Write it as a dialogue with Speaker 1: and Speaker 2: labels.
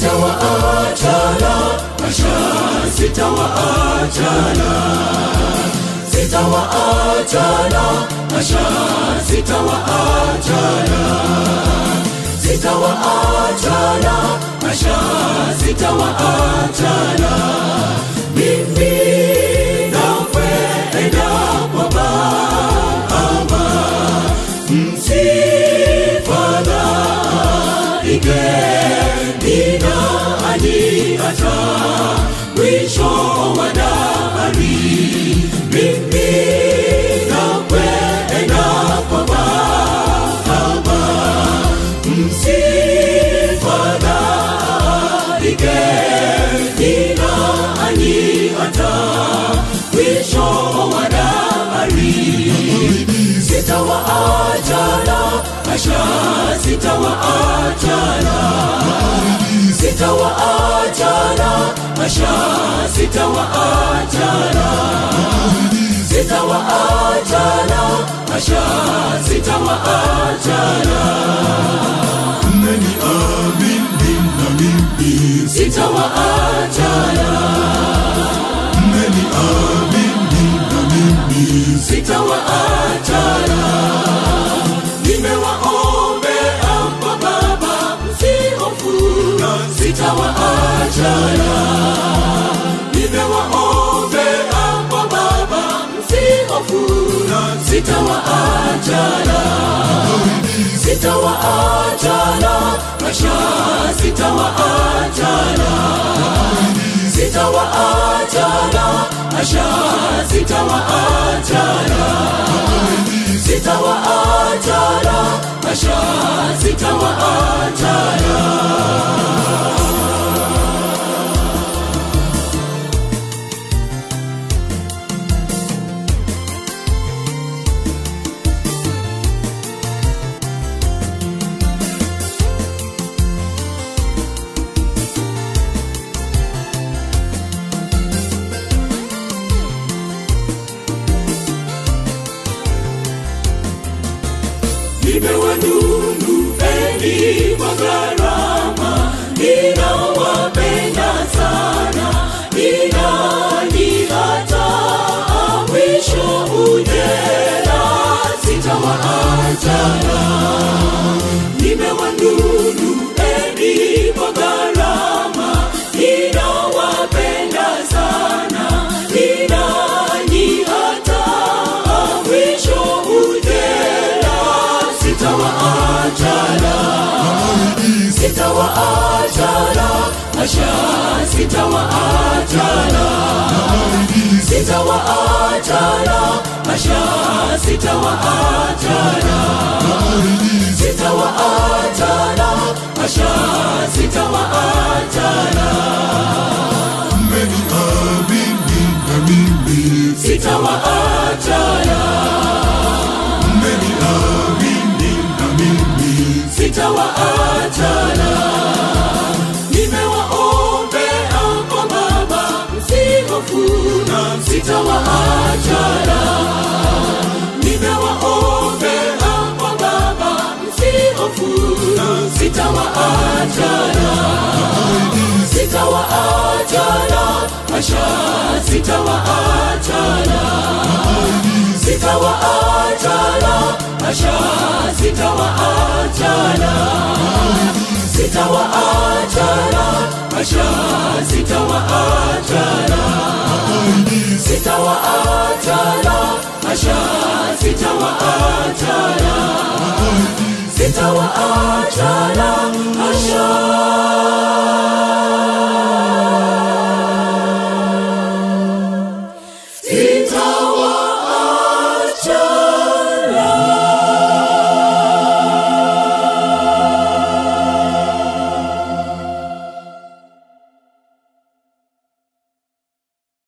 Speaker 1: sitawaachana asha sitawaachana sitawaachana asha sitawaachana sitawaachana asha sitawaachana mimi nakwenda kwa baba msifadhaike nina ani hata mwisho wa dahari mimi nakwenda kwa baba msifadhaike nina ani hata mwisho wa dahari sitawaachana asha sitawaachana sitawaachana asha sitawaachana sitawaachana asha sitawaachana
Speaker 2: mmeniamini na mimi
Speaker 1: sitawaachana
Speaker 2: mmeniamini na mimi
Speaker 1: sitawaachana nimewaombea kwa baba msihofu sitawaachana nimewaombea kwa baba msihofu sitawaachana sitawaachana masha sitawaachana sitawaachana asha sitawaachana sitawaachana asha sitawaachana nimewanunupeni kwa gharama ninawapenda sana ninani hata mwisho ujela sitawaachana nimewanunupeni kwa gharama ninawapenda sana ninani hata mwisho ujela sitawaachana sitawaachana asha sitawaachana sitawaachana asha sitawaachana sitawaachana asha sitawaachana
Speaker 2: mmeniamini na mimi
Speaker 1: sitawaachana
Speaker 2: mmeniamini na mimi
Speaker 1: sitawaachana nimewaombea kwa baba msihofu sitawaachana nimewaombea kwa baba msihofu sitawaachana sitawaachana asha sitawaachana sitawaachana asha sitawaachana sitawaachana asha sitawaachana sitawaachana asha sitawaachana sitawaachana asha